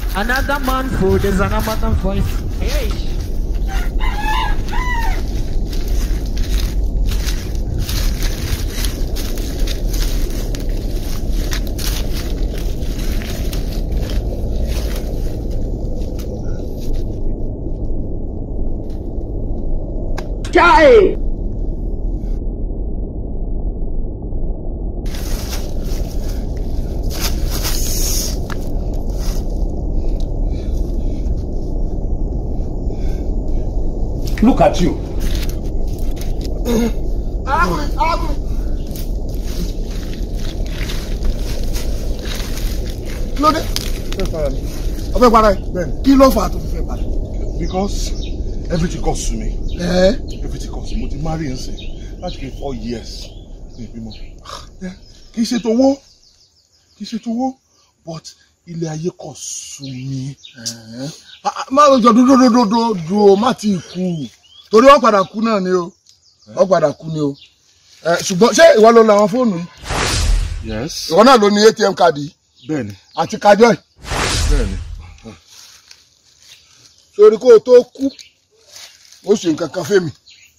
Another man food is another man voice. Hey. Chai! Look at you. kí ló dé ọfẹ para ẹ kí ló fà á tó fi fẹ́ para Because everything costs to me. ẹ Everything costs mo ti marry ẹ̀ sìn láti kí four years ní ìbímọ. Yeah, Kì í ṣe tówó kì í ṣe tówó but ilé ayé kọ̀ sú mi. má lọ jọ dúdúdúdúdú o má ti kú torí wọn padà kú náà ni o wọn padà kú ni o ẹ ṣùgbọ́n ṣé ìwọ ló lo àwọn fóònù yìí Yes. ìwọ náà ló ní atm káàdì yìí Bẹ́ẹ̀ni àti kájọ yìí bẹ́ẹ̀ni. sórí kó o tó kú ó ṣe nǹkan kan fẹ́mi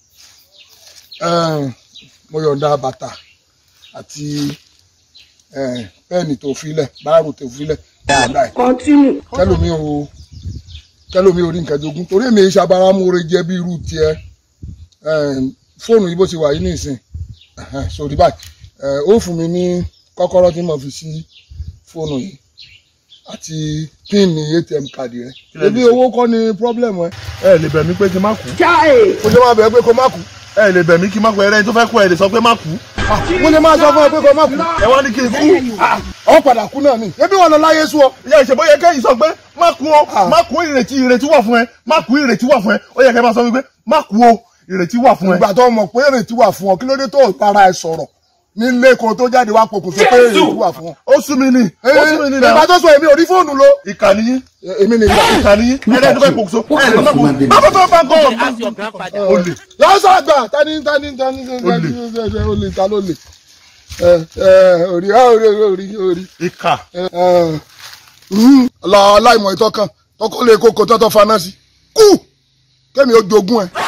Ẹm, mo yọ̀ǹda bàtà àti ẹm, pẹ́ẹ̀nì tó filẹ̀ báàrù tó filẹ̀ yọ̀ǹda ẹ̀ Continue. kẹlòmí o kẹlòmí o rí nǹkan jogún torí èmi ìṣàbára múre jẹ bí irú tiẹ̀ Ẹm, fóònù yìí bó ti wà yìí nìsín ẹhẹn, sórí báyìí ẹ, ó fún mi ní kọ́kọ́rọ́ tí mo fi sí fóònù yìí àti píìnì atm káàdì rẹ lẹ ebi lè ṣe? owó kọ́ ni problem ẹ Ẹ lè bẹ̀ mí pé kí n má kú. Chai! mo lè máa bẹ̀rẹ̀ pé kó má kú Ẹ lè bẹ̀ mí kí n má kú. Ẹrẹ́ tó fẹ́ kú ẹ lè sọ pé má kú. mo lè máa sọ fún ẹ pé kó má kú Ẹ wá ní kí n kú. ọ padà kú náà ni ebi wọn lọ láyé sú ọ Ìyá ìṣèbó yẹ kẹ́yìn sọ pé má kú o. Má kú ìrètí ìrètí wà fún ẹ. Má kú ìrètí wà fún ẹ. Ó yẹ kẹ́ máa sọ wípé má kú o. Ìrètí wà fún ẹ. ìgbà tó mọ̀ pé èrètí wà fún ọ kí ló dé tó o para ẹ sọ̀rọ̀ nílé kan tó jáde wá pokùnso pé èrètí wà fún ọ. Ó sú mi ní. Ó sú mi ní ìgbà náà. tó sọ èmi ò rí fóònù lo Ìkànnì yín. èmi ni ìgbà Ìkànnì yín. Ẹrẹ́ tó fẹ́ pokùnso. Ẹ lè má kú. Má bọ́ bọ́ bá ń kọ́. Ask your grandfather. Olè. lọ́sọ̀ àgbà tani tani tani tani olè ta ló lè ẹ ẹ orí orí orí orí Ìkà. lọ láìmọ̀ ìtọ́kàn tọkọ lè kókó tọ́tọ́ faná sí kú kémi ó jogún ẹ